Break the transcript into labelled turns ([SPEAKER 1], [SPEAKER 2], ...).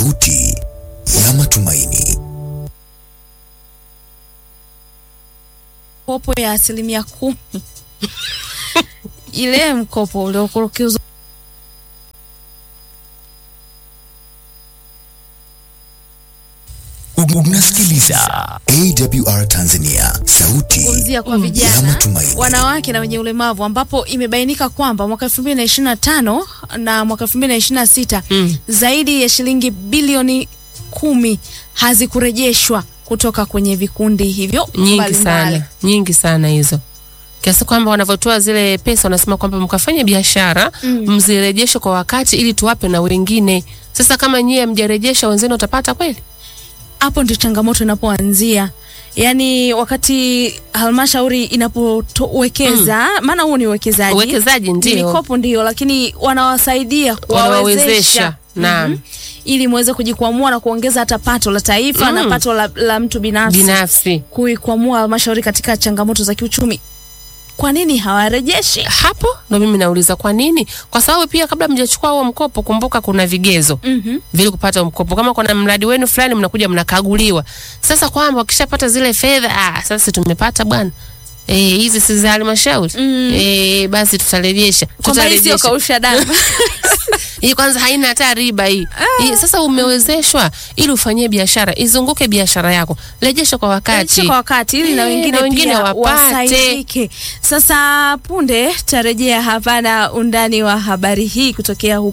[SPEAKER 1] sauti ya matumaini.
[SPEAKER 2] Kopo ya asilimia kumi ile mkopo uliokurukiuzwa
[SPEAKER 1] Unasikiliza AWR Tanzania, sauti
[SPEAKER 2] kuzungumzia kwa
[SPEAKER 1] ya
[SPEAKER 2] vijana
[SPEAKER 1] matumaini.
[SPEAKER 2] wanawake na wenye ulemavu ambapo imebainika kwamba mwaka 2025 na mwaka 2026
[SPEAKER 3] Mm.
[SPEAKER 2] zaidi ya shilingi bilioni kumi hazikurejeshwa kutoka kwenye vikundi hivyo
[SPEAKER 3] nyingi
[SPEAKER 2] mbalimbali.
[SPEAKER 3] sana nyingi sana hizo kiasi kwamba wanavyotoa zile pesa wanasema kwamba mkafanya biashara
[SPEAKER 2] Mm.
[SPEAKER 3] mzirejeshe kwa wakati ili tuwape na wengine sasa kama nyie mjarejesha wenzenu watapata kweli
[SPEAKER 2] Hapo ndio changamoto inapoanzia. Yaani wakati halmashauri inapowekeza, maana huo ni uwekezaji.
[SPEAKER 3] uwekezaji
[SPEAKER 2] Ni
[SPEAKER 3] ndio
[SPEAKER 2] mikopo ndio, lakini wanawasaidia
[SPEAKER 3] wanawawezesha
[SPEAKER 2] kuwawezesha
[SPEAKER 3] naam
[SPEAKER 2] Mhm. ili muweze kujikwamua na kuongeza hata pato la taifa
[SPEAKER 3] Mm.
[SPEAKER 2] na pato la, la mtu binafsi,
[SPEAKER 3] binafsi
[SPEAKER 2] kuikwamua halmashauri katika changamoto za kiuchumi. Kwa nini hawarejeshi?
[SPEAKER 3] hapo ndo mimi nauliza kwa nini kwa sababu pia kabla mjachukua huo mkopo kumbuka kuna vigezo
[SPEAKER 2] Mhm.
[SPEAKER 3] vile kupata mkopo. Kama kuna mradi wenu fulani, mnakuja mnakaguliwa. Sasa kwamba wakishapata zile fedha, ah, sasa tumepata bwana eh, hizi si za halmashauri
[SPEAKER 2] Mm.
[SPEAKER 3] eh, basi tutarejesha,
[SPEAKER 2] Kwamba hii sio
[SPEAKER 3] tutarejesha.
[SPEAKER 2] kausha damu.
[SPEAKER 3] Hii kwanza haina hata riba hii. Hii sasa umewezeshwa ili ufanyie biashara, izunguke biashara yako, rejesha kwa wakati.
[SPEAKER 2] Rejesha kwa wakati ili na
[SPEAKER 3] Eh,
[SPEAKER 2] wengine,
[SPEAKER 3] na wengine
[SPEAKER 2] pia
[SPEAKER 3] wapate.
[SPEAKER 2] wasaidike. Sasa punde tarejea hapa na undani wa habari hii kutokea huko